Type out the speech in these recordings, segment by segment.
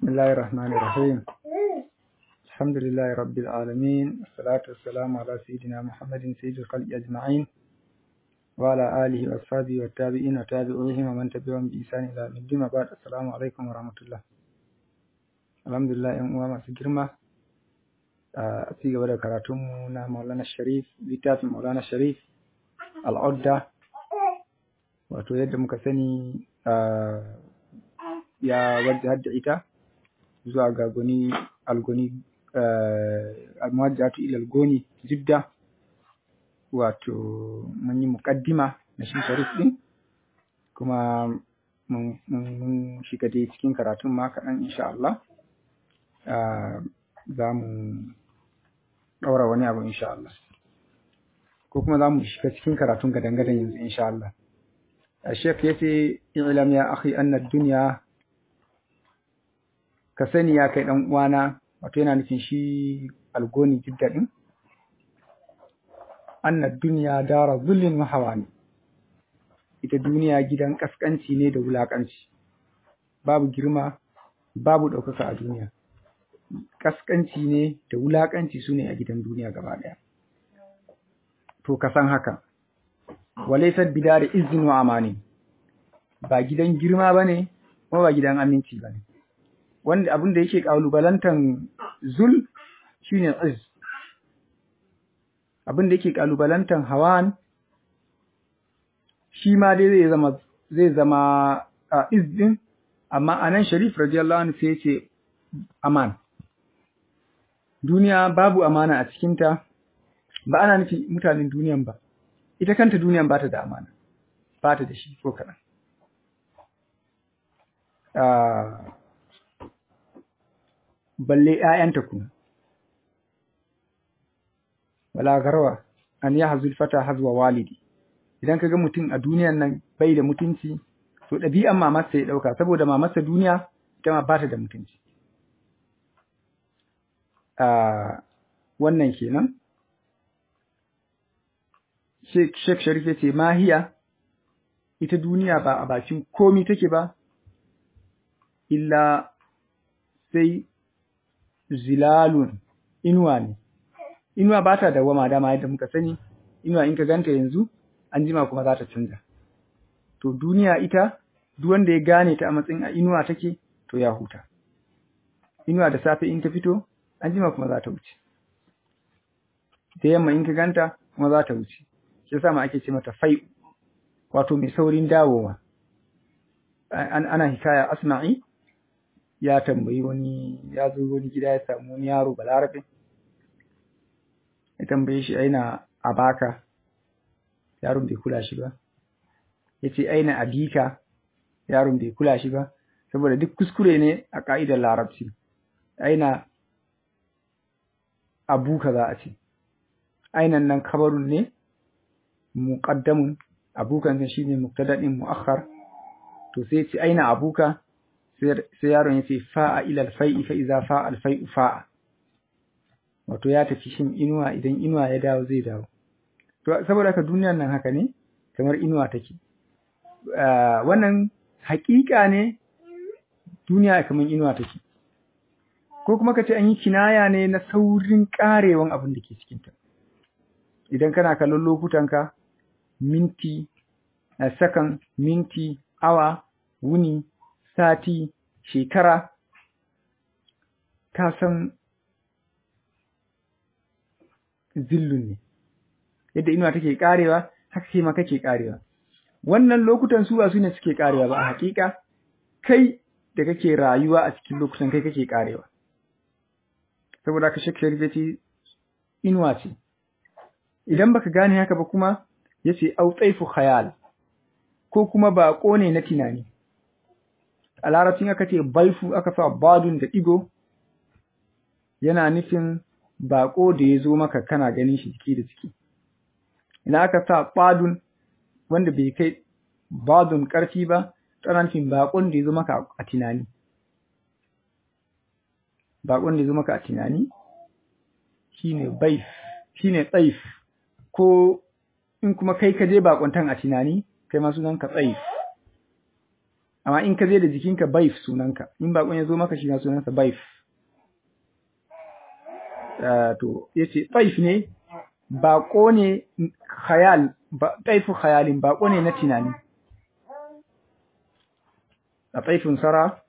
بسم الله الرحمن الرحيم الحمد لله رب العالمين والصلاة والسلام على سيدنا محمد سيد الخلق أجمعين وعلى آله وأصحابه والتابعين وتابعوهم ومن تبعهم بإحسان إلى يوم الدين بعد السلام عليكم ورحمة الله الحمد لله ‘yan uwa masu girma a ci gaba da karatunmu na Maulana Sharif littafin Maulana Sharif al'adda wato yadda muka sani ya wadda hadda ita zuwa ga goni algoni almuwajjatu ila algoni jidda wato mun yi muqaddima na shi sharif din kuma mun shiga dai cikin karatun ma kaɗan insha Allah za mu ɗaura wani abu insha Allah ko kuma za mu shiga cikin karatun gadan-gadan yanzu insha Allah الشيخ يتي اعلم يا أخي أن الدنيا ka sani ya kai ɗan uwana wato yana nufin shi algoni jidda ɗin annad duniya dara zullin wa ne. ita duniya gidan kaskanci ne da wulakanci babu girma babu ɗaukaka a duniya kaskanci ne da wulakanci su ne a gidan duniya gaba ɗaya to ka san haka walaisar bida da izin wa amani ba gidan girma ba ne kuma ba gidan aminci ba ne wanda abin da yake kalubalantan zul shine iz abin da yake kalubalantan hawan shi ma dai zai zama zai zama a iz din amma anan sharif radiyallahu anhu sai yace aman duniya babu amana a cikin ta ba ana nufi mutanen duniyan ba ita kanta duniyan ba ta da amana ba ta da shi ko kaɗan balle ‘ya'yanta kuma. Wala garwa, an yi hazul fata hazwa walidi, idan ka ga mutum a duniyan nan bai da mutunci, to ɗabi'an mamarsa ya ɗauka, saboda mamarsa duniya ita ma ba ta da mutunci. Wannan kenan. Sheikh Sharif ya ce, Mahiya, ita duniya ba a bakin komi take ba, illa sai zilalun inuwa ne inuwa ba ta dawama dama yadda muka sani inuwa in ka ganta yanzu an jima kuma za ta canza to duniya ita duk wanda ya gane ta a matsayin a inuwa take to ya huta inuwa da safe in ta fito an jima kuma za ta wuce da yamma in ka ganta kuma za ta wuce shi yasa ma ake ce mata fai wato mai saurin dawowa ana hikaya asma'i ya tambayi wani ya zo wani gida ya samu wani yaro balarabe ya tambaye shi aina abaka yaron bai kula shi ba ya ce aina abika yaron bai kula shi ba saboda duk kuskure ne a ka'idar larabci aina abuka za a ce ainan nan kabarun ne muqaddamun abukan shi ne muktadadin mu'akhar to sai ce aina abuka sai yaron ya ce fa'a ilal fai'i fa iza fa'al fai'u fa'a wato ya tafi shin inuwa idan inuwa ya dawo zai dawo to saboda haka duniyar nan haka ne kamar inuwa take wannan haƙiƙa ne duniya kamar inuwa take ko kuma ka ce an yi kinaya ne na saurin ƙarewan abin da ke cikinta idan kana kallon lokutanka minti sakan minti awa wuni sati, shekara, ka san zillun ne, yadda inuwa take karewa, haka kai ma kake karewa. Wannan lokutan su ba su ne suke karewa ba a hakika, kai da kake rayuwa a cikin lokutan kai kake karewa. Saboda ka shakka ce inuwa ce. Idan baka gane haka ba kuma, ya ce au tsaifu khayal, ko kuma baƙo ne na tunani. a larabcin aka ce baifu aka sa badun da ɗigo yana nufin baƙo da ya zo maka kana ganin shi jiki da jiki ina aka sa badun wanda bai kai badun ƙarfi ba tana nufin baƙon da ya zo maka a tunani baƙon da ya zo maka a tunani shine baif shine tsaif ko in kuma kai ka je baƙontan a tunani kai ma sunan ka tsaif amma in ka je da jikinka baif sunanka in bakon ya zo maka shi na sunansa baif to yace baif ne bako ne khayal baifu khayalin bako ne na tunani a baifin sara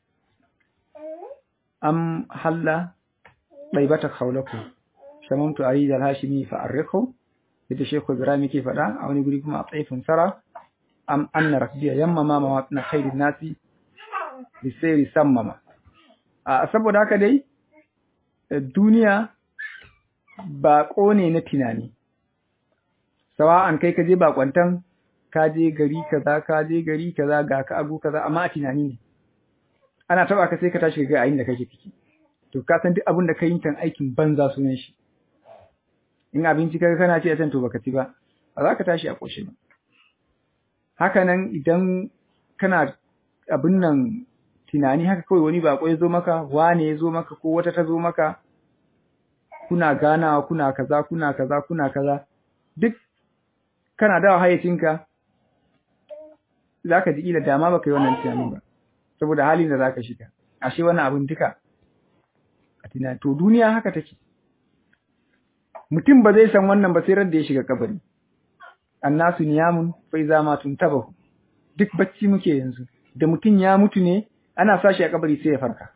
am halla baibata khawlaku shamamtu arid al-hashimi fa arriqhu yadda shekhu ibrahim yake faɗa a wani guri kuma a baifin sara am anna rakbiya yamma ma mawatna khairin nasi bisairi sammama a saboda haka dai duniya baƙo ne na tunani sawa'an kai ka je bakwantan ka je gari kaza ka je gari kaza ga ka abu kaza amma a tunani ne ana taba ka sai ka tashi ga ayin da kake ciki to ka san duk abin da kai kan aikin banza sunan shi in abinci kaga kana ci a can to baka ci ba ba za ka tashi a koshe ba haka nan idan kana abin nan tunani haka kawai wani bako ya zo maka wane ya zo maka ko wata ta zo maka kuna ganawa kuna kaza kuna kaza kuna kaza duk kana dawa hayyacinka zaka ji ila dama baka yi wannan tunanin ba saboda halin da zaka shiga ashe wannan abin duka a tunani to duniya haka take mutum ba zai san wannan ba sai ran da ya shiga kabari annasu niyamun fa iza ma tuntabahu duk bacci muke yanzu da mutum ya mutu ne ana sa shi a kabari sai ya farka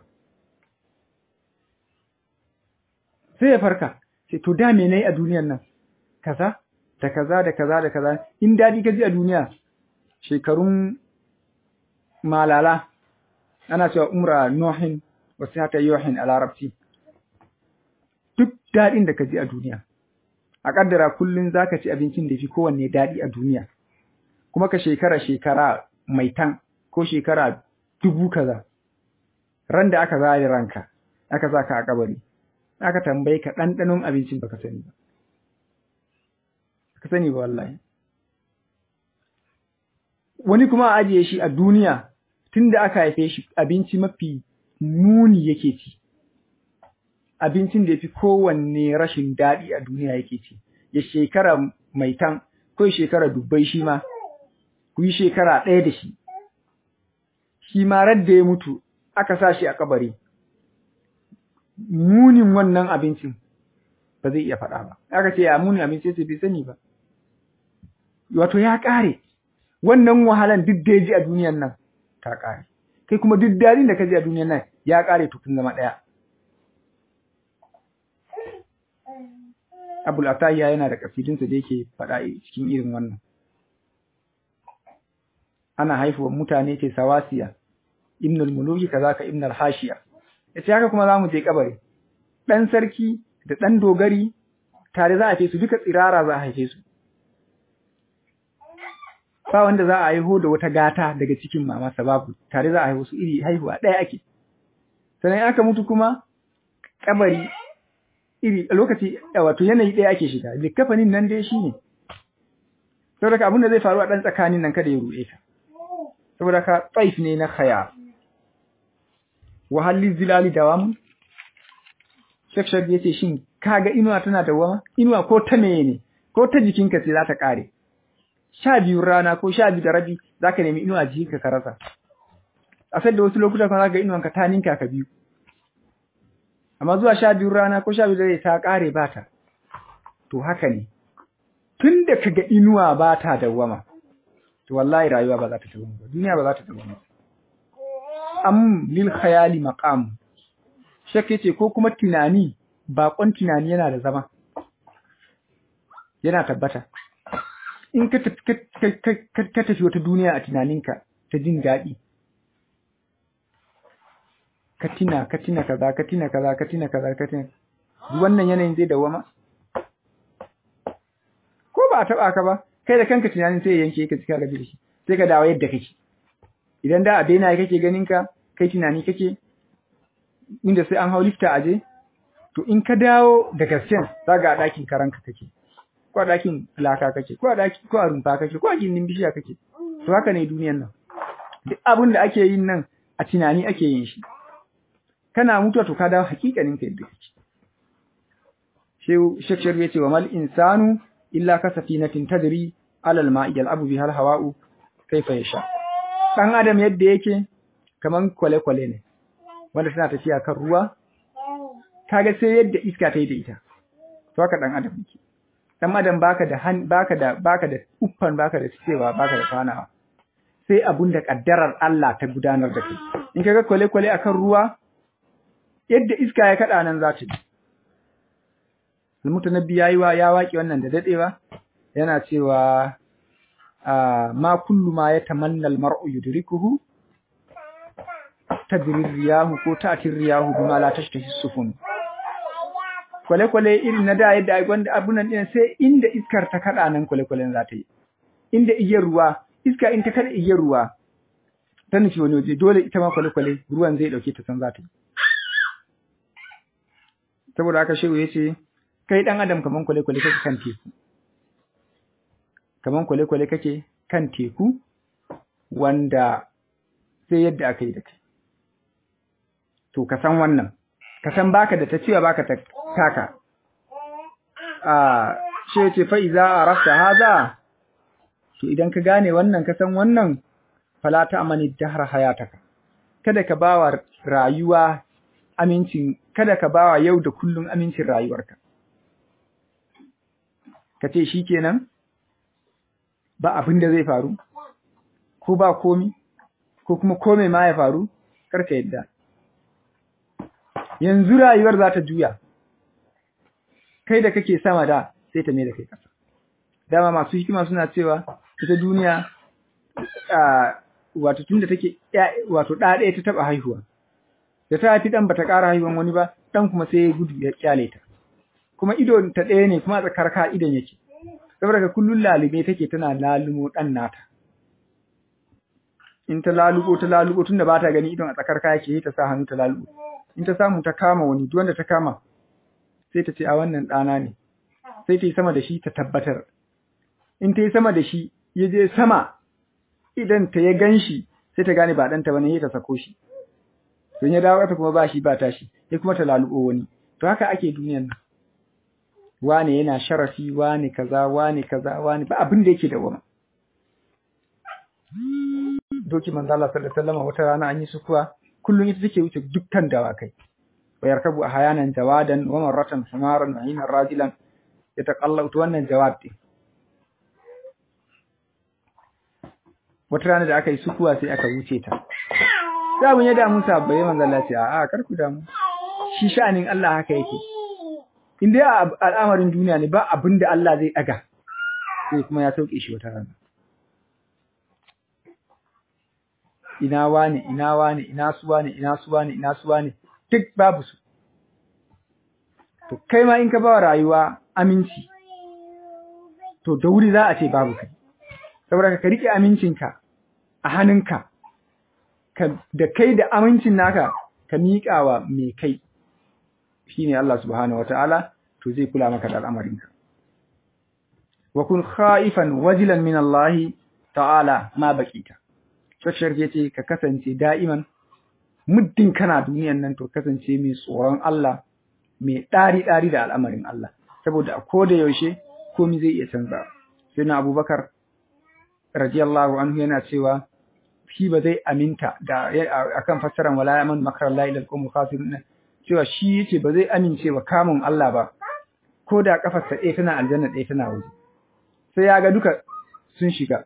sai ya farka sai to da me nayi a duniyar nan kaza da kaza da kaza da kaza in dadi ka ji a duniya shekarun malala ana cewa umra nuhin wa sihata yuhin a larabci duk dadin da ka ji a duniya a kaddara kullun zaka ci abincin da fi kowanne dadi a duniya kuma ka shekara shekara mai tan ko shekara dubu kaza ran da aka zare ranka aka saka a kabari aka tambaye ka ɗanɗanon abincin baka sani ba ka sani ba wallahi wani kuma a ajiye shi a duniya tunda aka haife shi abinci mafi muni yake ci abincin da yafi kowanne rashin daɗi a duniya yake ci ya shekara mai tan ko shekara dubbai shi ma ku yi shekara ɗaya da shi shi ma radda ya mutu aka sa shi a kabari munin wannan abincin ba zai iya faɗa ba aka ce ya munin abinci sai bai sani ba wato ya ƙare wannan wahalan duk da ya ji a duniyan nan ta ƙare kai kuma duk daɗin da ka ji a duniyan nan ya ƙare tukun zama ɗaya abul atahiya yana da kasidinsa da yake faɗa cikin irin wannan ana haifuwa mutane ce sawasiya ibnul muluki kazaka ibnul hashiya yace haka kuma zamu je kabari dan sarki da dan dogari tare za a haife su duka tsirara za a haife su ba wanda za a haihu da wata gata daga cikin mama sababu tare za a haihu su iri haihuwa ɗaya ake sannan aka mutu kuma kabari iri a lokaci wato yanayi ɗaya ake shiga likafanin nan dai shine saboda abin da zai faru a ɗan tsakanin nan kada ya ruɗe ka saboda ka tsaif ne na khayar wahalli zilali dawam shakshak yace shin kaga inuwa tana dawama inuwa ko ta meye ne ko ta jikinka sai za ta kare sha biyu rana ko sha biyu da rabi zaka nemi inuwa jikinka ka rasa a sai da wasu lokuta kuma zaka ga inuwanka ta ninka ka biyu amma zuwa sha biyu rana ko sha biyu da ta kare ba ta to haka ne tunda kaga inuwa ba ta dawama to wallahi rayuwa ba za ta dawama ba duniya ba za ta dawama am lil khayali maqam shek yace ko kuma tunani bakon tunani yana da zama yana tabbata in ka tafi ka tafi wata duniya a tunaninka ta jin daɗi ka tina ka tina kaza ka tina kaza ka tina kaza ka tina wannan yanayin zai dawama ko ba a taba ka ba kai da kanka tunanin sai yanke ka cika gaji da shi sai ka dawo yadda kake idan da a daina kake ganin ka kai tunani kake inda sai an hau lifta aje to in ka dawo da gasken zaga a ɗakin karanka kake ko a ɗakin laka kake ko a ɗaki ko a rumfa kake ko a gindin bishiya kake to haka ne duniyan nan duk abin da ake yin nan a tunani ake yin shi kana mutuwa to ka dawo hakikanin ka yadda kake shehu shekshar ya ce wa mal insanu illa ka safinatin tadri alal ma'i yal'abu bihal hawa'u kaifa yasha dan adam yadda yake kaman kwale-kwale ne wanda tana tafiya kan ruwa kaga sai yadda iska ta yi da ita to haka dan adam yake dan adam baka da baka da baka da uffan baka da cewa baka da fanawa sai abun da kaddarar Allah ta gudanar da kai in kaga kwale-kwale akan ruwa yadda iska ya kada nan za ta yi Al-Mutanabbi yayi wa ya waki wannan da dadewa yana cewa ma kullu ma yatamanna al-mar'u yudrikuhu tadri riyahu ko ta'ti riyahu bima la tashtahi sufun kwale-kwale irin na da yadda ai gwanda abunan din sai inda iskar ta kada nan kwale-kwalen za ta yi inda igiyar ruwa iska in ta kada igiyar ruwa ta nufi wani waje dole ita ma kwale-kwale ruwan zai dauke ta san za ta yi saboda haka shehu ya ce kai dan adam kaman kwale-kwale kake kan teku kaman kwale-kwale kake kan teku wanda sai yadda aka yi da kai to ka san wannan ka san baka da ta cewa baka ta taka a she ce fa iza arafta hada to idan ka gane wannan ka san wannan fala ta amani dahar hayataka kada ka bawa rayuwa amincin kada ka bawa yau da kullun amincin rayuwarka ka ce shikenan ba abin da zai faru ko ba komi ko kuma kome ma ya faru karka yadda yanzu rayuwar za ta juya kai da kake sama da sai ta mai da kai ƙasa dama masu hikima suna cewa ita duniya wato tunda take wato ɗa ɗaya ta taɓa haihuwa da ta haifi ɗan bata ƙara haihuwan wani ba ɗan kuma sai ya gudu ya kyale ta kuma ido ta ɗaya ne kuma tsakar ka idon yake saboda ka kullun lalube take tana lalumo ɗan nata in ta lalubo ta lalubo tunda ba ta gani idon a tsakar ka yake ta sa hannu ta lalubo in ta samu ta kama wani duk wanda ta kama sai ta ce a wannan ɗana ne sai ta yi sama da shi ta tabbatar in ta yi sama da shi ya je sama idan ta ya gan shi sai ta gane ba ɗanta ba ne ta sako shi don ya dawo ta kuma ba shi ba tashi ya kuma ta lalubo wani to haka ake duniyan nan wane yana sharafi wane kaza wane kaza wane ba abin da yake da wama doki manzo Allah sallallahu alaihi wasallam wata rana an yi sukuwa kullum ita take wuce dukkan dawakai wa yarkabu ahyanan jawadan wa marratan humaran wa hinan rajulan yataqallau to wannan jawab din wata rana da aka yi sukuwa sai aka wuce ta sai mun ya damu sabbai manzo Allah ce a'a kar ku damu shi sha'anin Allah haka yake in dai al'amarin duniya ne ba abin da Allah zai daga sai kuma ya sauke shi wata rana ina wane ina wane ina su wane ina su wane ina su wane duk babu su to kai ma in ka ba rayuwa aminci to da wuri za a ce babu kai saboda ka rike amincinka a hannunka ka da kai da amincin naka ka miƙa wa mai kai shine Allah subhanahu wataala to zai kula maka da al'amarinka wa kun khaifan wajilan min Allah ta'ala ma baqita Shashar ya ce ka kasance da'iman muddin kana duniyan nan to kasance mai tsoron Allah mai ɗari-ɗari da al'amarin Allah saboda a koda yaushe komai zai iya canza sai na abubakar radiyallahu anhu yana cewa shi ba zai aminta da akan fassaran wala yaman makar Allah ila alqawm khasirun cewa shi yace ba zai amince wa kamun Allah ba ko da kafarsa ɗaya tana aljanna ɗaya tana waje sai ya ga duka sun shiga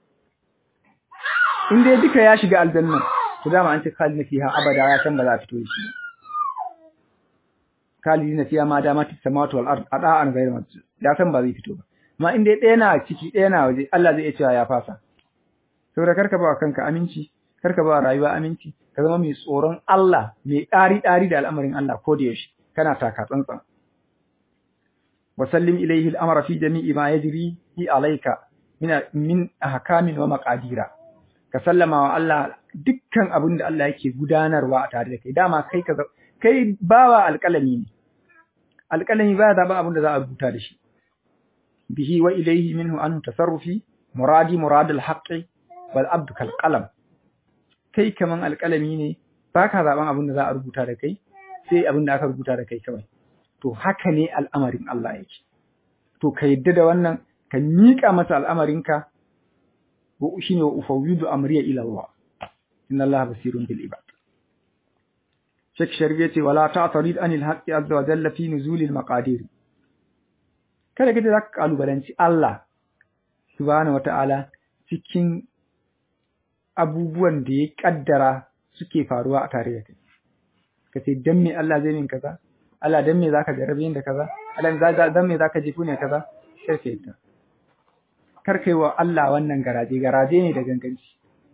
in dai duka ya shiga aljanna to dama an ce khalidina fiha abada ya san ba za a fito da shi khalidina fiha ma dama ta samawati wal ard ada'an ghayr masjid ya san ba zai fito ba amma in dai ɗaya na ciki ɗaya na waje Allah zai iya cewa ya fasa saboda karka ba kanka aminci karka ba rayuwa aminci ka zama mai tsoron Allah mai ɗari ɗari da al'amarin Allah ko da yaushe kana taka tsantsan wa sallim ilayhi al-amra fi jami'i ma yajri alayka min min ahkamin wa maqadira ka sallama wa Allah dukkan abin da Allah yake gudanarwa a tare da kai dama kai ka kai bawa alƙalami ne alƙalami ba zaɓa abin da za a rubuta da shi bihi wa ilayhi minhu anhu tasarrufi muradi muradul haqqi wal abdu kal qalam kai kaman alƙalami ne baka zaɓan abin da za a rubuta da kai sai abin da aka rubuta da kai kawai to haka ne al'amarin Allah yake to ka yadda da wannan ka miƙa masa al'amarinka wa shine wa ufawwidu amriya ila Allah inna Allah basirun bil ibad Sheikh Sharif yace wala ta'tarid anil haqqi azza wa jalla fi nuzulil maqadir kada kace zaka kalubalanci Allah subhanahu wata'ala cikin abubuwan da ya kaddara suke faruwa a tare da kai kace dan me Allah zai min kaza Allah dan me zaka jarabe ni da kaza Allah dan me zaka jifu ne kaza sai ta kar kai wa Allah wannan garaje garaje ne da ganganci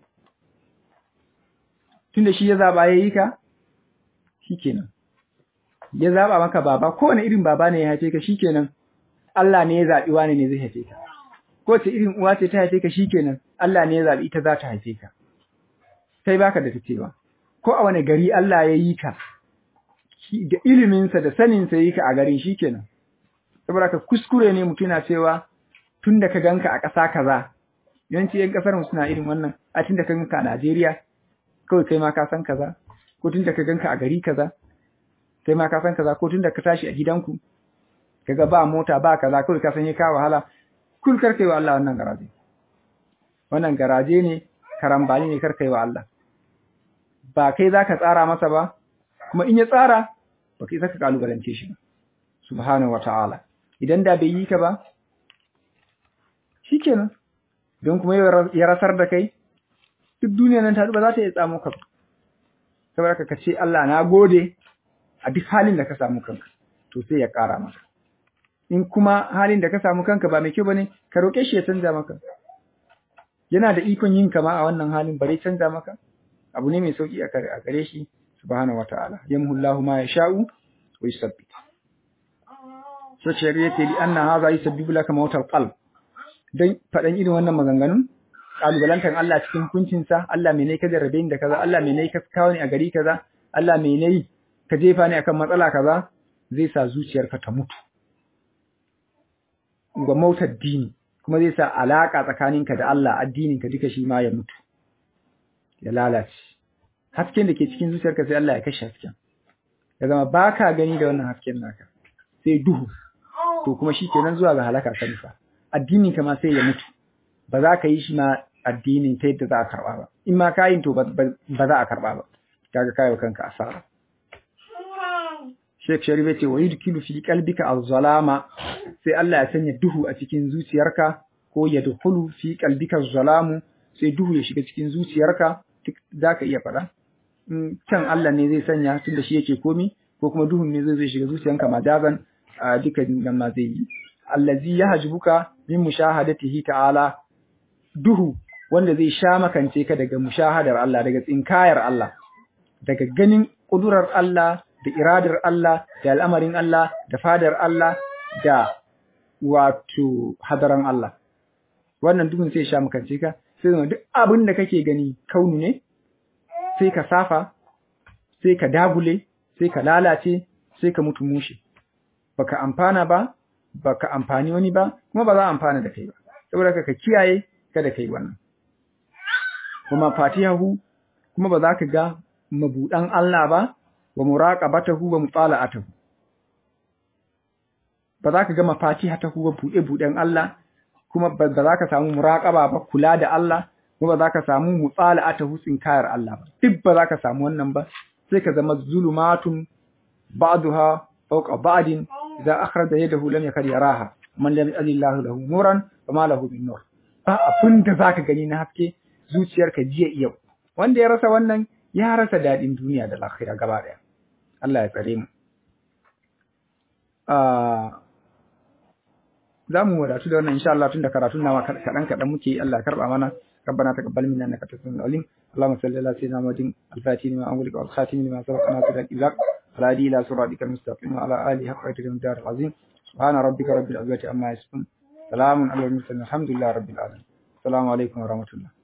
tunda shi ya zaba yayi ka shikenan ya zaba maka baba kowane irin baba ne ya haife ka shikenan Allah ne ya zabi wani ne zai haife ka ko ce irin uwa ce ta haife ka shikenan Allah ne ya zabi ita za ta haife ka kai baka da tacewa ko a wani gari Allah ya yi ka da iliminsa da saninsa yi ka a garin shikenan saboda ka kuskure ne mutum na cewa tun da ka ganka a ƙasa kaza yawanci yan ƙasar suna irin wannan a tun da ka ganka a Najeriya kawai kai ma ka san kaza ko tun da ka ganka a gari kaza kai ma ka san kaza ko tun da ka tashi a gidanku kaga ba mota ba kaza kawai ka san ka wahala kul kar kai wa Allah wannan garaje wannan garaje ne karambani ne kar kai wa Allah ba kai zaka tsara masa ba kuma in ya tsara ba kai zaka kalubalance shi ba subhanahu wataala idan da bai yi ka ba shikenan don kuma ya rasar da kai duk duniya nan ta ba za ta iya tsamo ka saboda ka ce Allah na gode a duk halin da ka samu kanka to sai ya ƙara maka in kuma halin da ka samu kanka ba mai kyau bane ka roƙe shi ya canza maka yana da ikon yin kama a wannan halin bare canza maka abu ne mai sauki a gare shi subhanahu wataala yamhullahu ma yasha'u wa yusabbit so shari'a li anna hadha yusabbibu laka mawtal qalb dan fadan irin wannan maganganun kalubalantar Allah cikin hukuncinsa Allah me ne ka jarrabe ni da kaza Allah me ne ka kawo ni a gari kaza Allah me ne ka jefa ni akan matsala kaza zai sa zuciyarka ta mutu ga mautar dini kuma zai sa alaka tsakaninka da Allah addininka duka shi ma ya mutu ya lalace hasken da ke cikin zuciyarka sai Allah ya kashe hasken ya zama baka gani da wannan hasken naka sai duhu to kuma shi kenan zuwa ga halaka ka nufa addininka ma sai ya mutu ba za ka yi shi ma addinin ta yadda za a karɓa ba in ma kayin to ba za a karɓa ba kaga kayo kanka asara Sheikh Sharif yace wa yudkilu fi qalbika az-zalama sai Allah ya sanya duhu a cikin zuciyarka ko ya dukulu fi qalbika az-zalamu sai duhu ya shiga cikin zuciyarka zaka iya faɗa in can Allah ne zai sanya tunda shi yake komi ko kuma duhun ne zai shiga zuciyanka majazan a duka nan ma zai yi allazi yahjubuka min mushahadatihi ta'ala duhu wanda zai sha makance ka daga mushahadar Allah daga tsinkayar Allah daga ganin kudurar Allah da iradar Allah da al'amarin Allah da fadar Allah da wato hadaran Allah wannan duhun sai sha makance ka sai zama duk abin da kake gani kaunu ne sai ka safa sai ka dagule sai ka lalace sai ka mutu mushe baka amfana ba baka amfani wani ba kuma ba za a amfana da kai ba saboda ka kiyaye kada kai wannan kuma fatihahu kuma ba za ka ga mabudan Allah ba wa muraqabatahu wa mutala'atahu ba za ka ga mafatihatahu wa bude buden Allah kuma ba za ka samu muraqaba ba kula da Allah kuma ba za ka samu mutala'atahu tsinkayar Allah ba duk ba za ka samu wannan ba sai ka zama zulumatun ba'daha fawqa ba'din idza akhraja yadahu lam yakad yaraha man lam yajillahu lahu nuran fama lahu min nur ba abin da zaka gani na haske zuciyarka jiya yau wanda ya rasa wannan ya rasa dadin duniya da lafiya gaba daya Allah ya tsare mu za mu wadatu da wannan insha Allah tunda karatun nawa kaɗan kaɗan muke Allah ya karɓa mana ربنا تقبل منا انك انت السميع العليم اللهم صل على سيدنا محمد الفاتح لما أغلق والخاتم لما سبق ناصر الإبلاغ الهادي إلى صراطك المستقيم وعلى آله حق قدره الدار العظيم سبحان ربك رب العزة عما يصفون سلام على المرسلين الحمد لله رب العالمين السلام عليكم ورحمة الله